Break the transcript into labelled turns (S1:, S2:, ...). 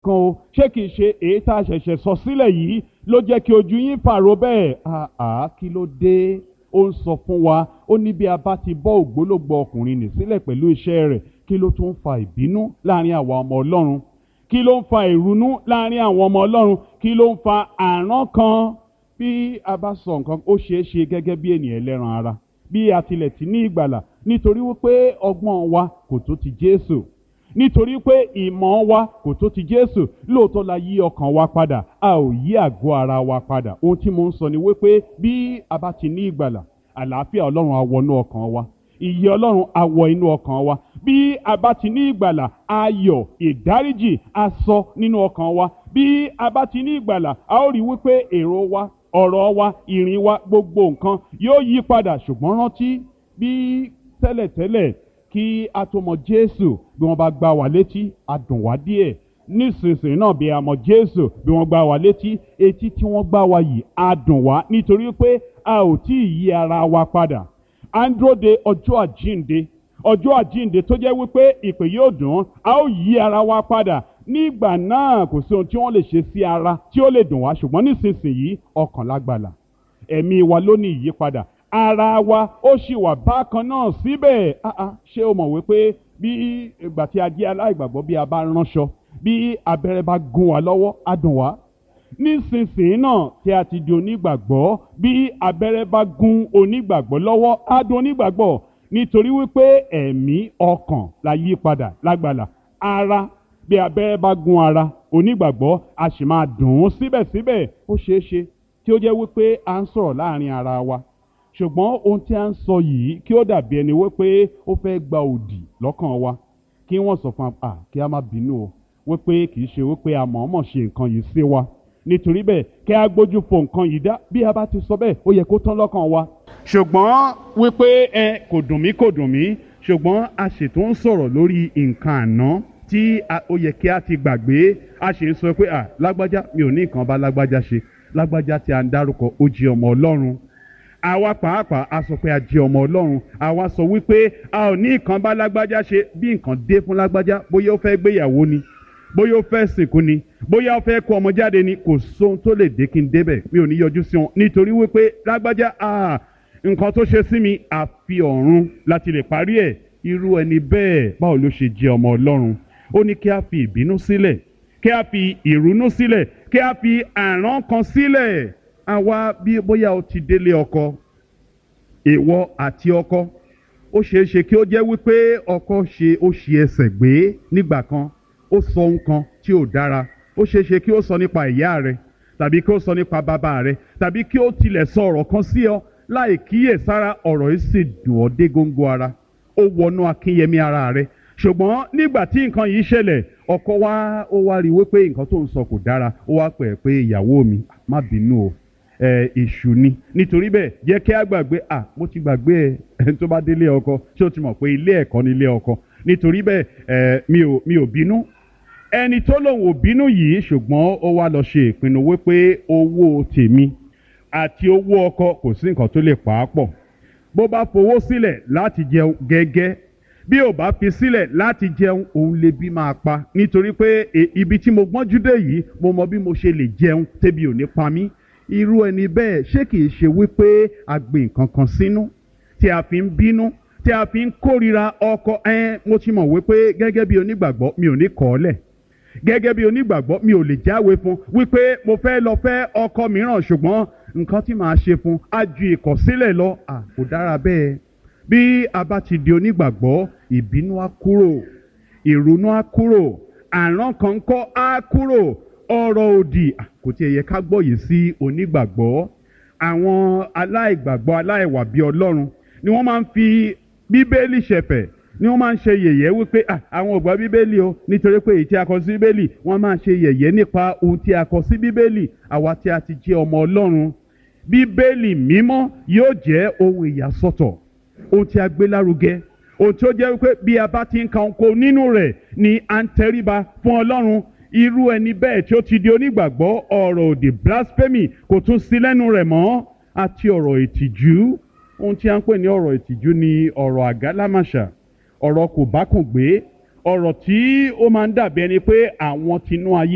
S1: kan o ṣé kìí ṣe èyí tá a ṣẹ̀ṣẹ̀ sọ sílẹ̀ yìí ló jẹ́ kí ojú yín pàrọ̀ bẹ́ẹ̀ àá kí ló dé ó ń sọ fún wa ó ní bí a bá ti bọ́ ògbólógbò ọkùnrin nì sílẹ̀ pẹ̀lú iṣẹ́ rẹ̀ kí ló tún fa ìbínú láàrin àwa ọmọ ọlọ́run kí ló ń fa ìrunú láàrin àwọn ọmọ ọlọ́run kí ló ń fa àrán kan bí a bá sọ nǹkan ó ṣeé ṣe gẹ́gẹ́ bí ènìyàn ẹlẹ́ran ara bí a tilẹ̀ ti ní ìgbàlà nítorí wípé ọgbọ́n wa kò tó ti Jésù nítorí pé ìmọ̀ wa kò tó ti Jésù lóòótọ́ la yí ọkàn wa padà a ò yí àgọ́ ara wa padà ohun tí mo ń sọ ni wípé bí a bá ti ní ìgbàlà àlàáfíà Ọlọ́run á wọnú ọkàn wa ìyè Ọlọ́run á wọ inú ọkàn wa bí a bá ti ní ìgbàlà ayọ̀ ìdáríjì á sọ nínú ọkàn wa bí a bá ti ní ìgbàlà a ó rí wípé èrò wa ọ̀rọ̀ wa ìrìn wa gbogbo nǹkan yóò yí padà ṣùgbọ́n rántí bí tẹ́lẹ̀tẹ́lẹ̀ kí a tó mọ Jésù bí wọ́n bá gbá wa létí a dùn wá díẹ̀ nísinsìnyí náà bí a mọ Jésù bí wọ́n gbá wa létí etí tí wọ́n gbá wa yìí a dùn wá nítorí pé a ò tí ì yí ara wa padà à ń dúró de ọjọ́ àjíǹde ọjọ́ àjíǹde tó jẹ́ wípé ìpè yóò dùn a ó yí ara wa padà nígbà náà kò sí ohun tí wọ́n lè ṣe sí ara tí ó lè dùn wá ṣùgbọ́n nísinsìnyí ọkàn lágbàlà ẹ̀mí wa ló ní ìyípadà ara wa ó sì wà bákan náà síbẹ̀ ṣé o mọ̀ wípé bí ìgbà tí a jẹ́ aláìgbàgbọ́ bí a bá ránṣọ bí abẹ́rẹ́ bá gún wa lọ́wọ́ á dùn wá nísinsìnyí náà tí a ti di onígbàgbọ́ bí abẹ́rẹ́ bá gún onígbàgbọ́ lọ́wọ́ á dùn onígbàgbọ́ nítorí wípé ẹ̀mí ọkàn la yí padà lágbàlà ara bí abẹ́rẹ́ bá gún ara onígbàgbọ́ a sì máa dùn ún síbẹ̀síbẹ̀ ó ṣeé ṣe tí ó jẹ́ wípé à ń sọ̀rọ̀ láàrin ara wa ṣùgbọ́n ohun tí a ń sọ yìí kí ó dàbí ẹni wípé ó fẹ́ gba òdì lọ́kàn wa kí wọ́n sọ fún wa kí a má bínú o wípé kì í ṣe wípé a mọ̀ọ́mọ̀ ṣe nǹkan yìí sí wa nítorí bẹ́ẹ̀ kí a gbójú fo nǹkan yìí dá bí a bá ti sọ bẹ́ẹ̀ ó yẹ kó tán lọ́kàn wa. ṣùgbọ́n wípé ẹ kò dùn mí kò dùn mí ṣùgbọ́n a ṣètò ń sọ̀rọ̀ lórí nǹkan àná tí ó yẹ kí a ti gbàgbé a ṣe ń sọ pé à lágbájá mi ò ní nǹkan bá lágbájá ṣe lágbájá tí a ń dárúkọ ó jẹ́ ọmọ ọlọ́run àwa pàápàá a sọ pé a jẹ́ ọmọ ọlọ́run àwa sọ wípé a ò ní nǹkan bá lágbájá ṣe bí nǹkan dé fún lágbájá bóyá ó fẹ́ gbéyàwó ni bóyá ó fẹ́ sìnkú ni bóyá ó fẹ́ kó ọmọ jáde ni kò sóhun tó lè dé kí n débẹ̀ mi ò ní yọjú sí wọn nítorí wípé lágbájá nǹkan tó ṣe sí mi àfi ọ̀run láti lè parí ẹ̀ irú ẹni bẹ́ẹ̀ báwo ló ṣe jẹ́ ọmọ ọlọ́run ó ní kí a fi ìbínú sílẹ̀ kí a fi ìrúnú sílẹ̀ kí a fi àrán kan sílẹ̀ àwa bí bóyá o ti délé ọkọ ìwọ àti ọkọ ó ṣeé ṣe kí ó jẹ́ wípé ọkọ ṣe ó ṣe ẹsẹ̀ gbé nígbà kan ó sọ ohun kan tí ò dára ó ṣeé ṣe kí ó sọ nípa ìyá rẹ tàbí kí ó sọ nípa bàbá rẹ tàbí kí ó tilẹ̀ sọ ọ̀rọ̀ kan sí ọ láì kíyèsára ọ̀rọ̀ yìí sì dùn ọ́ dé góńgó ara ó wọnú akínyẹmí ara rẹ ṣùgbọ́n nígbà tí nǹkan yìí ṣẹlẹ̀ ọkọ wa ó wá rí i wípé nǹkan tó ń sọ kò dára ó wá pẹ̀ pé ìyàwó mi má bínú o ẹ èṣù ni nítorí bẹ́ẹ̀ jẹ́ kí a gbàgbé à mo ti gbàgbé ẹ ẹni tó bá délé ọkọ ṣé o ti mọ̀ pé ilé ẹ̀kọ́ ni ilé ọkọ nítorí bẹ́ẹ̀ ẹ mi ò mi ò bínú ẹni tó lòun ò bínú yìí ṣùgbọ́n ó wá lọ ṣe ìpinnu wípé owó tèmi àti owó ọkọ kò sí nǹkan tó lè pa á pọ̀ bó bá fowó sílẹ̀ láti jẹun gẹ́gẹ́ bí ò bá fi sílẹ̀ láti jẹun òun lè bí máa pa nítorí pé ibi tí mo gbọ́njú dé yìí mo mọ bí mo ṣe lè jẹun tẹ́bi ò ní pa mí irú ẹni bẹ́ẹ̀ ṣé kìí ṣe wípé a gbé nǹkan kan sínú tí a fi ń bínú tí a fi ń kórira ọkọ ẹ mo ti mọ̀ wípé gẹ́gẹ́ bí onígbàgbọ́ mi ò ní kọ̀ ọ́ lẹ̀ gẹ́gẹ́ bí onígbàgbọ́ mi ò lè jáwé fún wípé mo fẹ́ lọ fẹ́ ọkọ mìíràn ṣùgbọ́n nǹkan tí màá ṣe fún á ju ìkọ̀sílẹ̀ lọ à kò dára bẹ́ẹ̀ bí a bá ti di onígbàgbọ́ ìbínú á kúrò ìrònú á kúrò àrán kan kọ́ á kúrò ọ̀rọ̀ òdì kò tiẹ̀ yẹ ká gbọ́ yìí sí onígbàgbọ́ àwọn aláìgbàgbọ́ aláìwà bí ọlọ́run ni wọ́n máa ń fi bíbélì ṣẹ̀fẹ̀ ni wọ́n máa ń ṣe yẹ̀yẹ́ wípé àwọn ò gbà bíbélì o nítorí pé èyí tí a kọ sí bíbélì wọ́n máa ń ṣe yẹ̀yẹ́ nípa ohun tí a kọ sí bíbélì àwa tí a ti jẹ́ ọmọ ọlọ́run bíbélì mímọ́ yóò jẹ́ ohun ìyàsọ́tọ̀ ohun tí a gbé lárugẹ ohun tí ó jẹ́ wípé bí a bá ti ń ka ohun nínú rẹ̀ ni à ń tẹríba fún ọlọ́run irú ẹni bẹ́ẹ̀ tí ó ti di onígbàgbọ́ ọ̀rọ̀ òdì blasphemy kò tún sí lẹ́nu rẹ̀ mọ́ àti ọ̀rọ̀ ìtìjú ohun tí a ń pè ní ọ̀rọ̀ ìtìjú ni ọ̀rọ̀ àgálámàṣà ọ̀rọ̀ kò bá kùn gbé ọ̀rọ̀ tí ó máa ń dàbí ẹni pé àwọn tinú ayé.